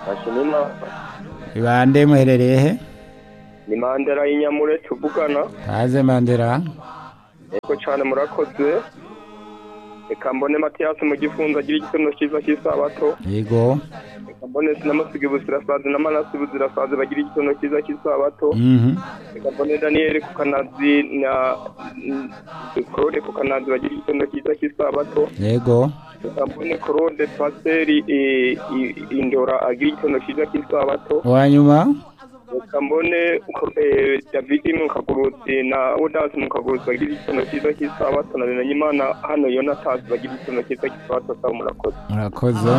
Hashimima bande muherereye he ni Mandela y'inyamure tuvugana haze mandera yego cyane murakoze reka mbone matiyasi mu gifunza agira igitondo cyiza cy'isabato yego reka mbone sinamasiga ubuzirasazi n'amanasi ubuzirasazi bagira igitondo cyiza cy'isabato Mhm. reka mbone daniyeli ku kanazi na korode ku kanazi bagira igitondo cyiza cy'isabato yego reka mbone korode pasiteri i- i- indora agira igitondo cyiza cy'isabato wanyuma reka mbone eh, david mukagurutsi na odasi mukagurutsi bagira igitondo cyiza cy'isabato na benanyimana hano yonatasi bagira igitondo cyiza cy'isabato saba murakoze murakoze